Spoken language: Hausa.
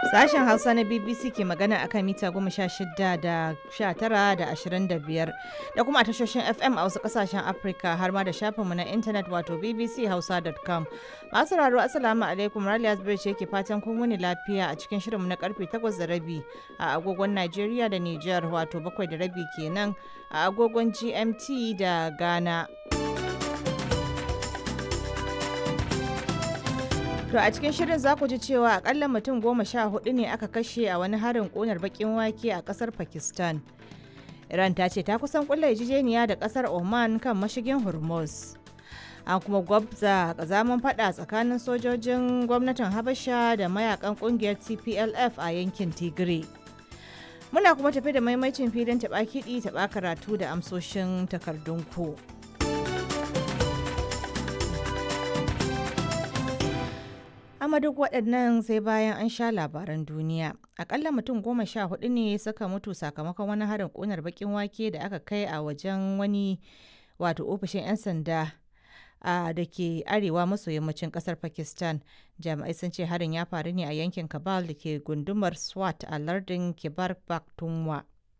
Sashen Hausa na BBC ke magana akan mita goma sha shida da sha tara da ashirin da biyar da kuma a tashoshin FM a wasu kasashen Afirka har ma da shafinmu na intanet wato bbchausa.com. Masu raro Assalamu alaikum Raliya Zubairu ce ke fatan kun wuni lafiya a cikin shirinmu na karfe takwas da rabi a agogon Najeriya da Nijar wato bakwai da rabi kenan a agogon GMT da Ghana. To a cikin shirin za ku ji cewa akalla mutum goma sha hudu ne aka kashe a wani harin ƙunar bakin wake a ƙasar Pakistan. Iran ta ce ta kusan kulla yarjejeniya da ƙasar Oman kan mashigin Hormuz. An kuma gwabza kazaman fada tsakanin sojojin gwamnatin Habasha da mayakan ƙungiyar TPLF a yankin Tigray. Muna kuma tafi da maimacin filin taɓa kiɗi taɓa karatu da amsoshin takardun ku. amma duk waɗannan sai bayan an sha labaran duniya akalla mutum goma sha hudu ne suka mutu sakamakon wani harin ƙunar bakin wake da aka kai a wajen wani wato ofishin 'yan sanda a da ke arewa maso yammacin kasar pakistan jami'ai sun ce harin ya faru ne a yankin kabal da ke gundumar swat a lardin kibar pakhtunkhwa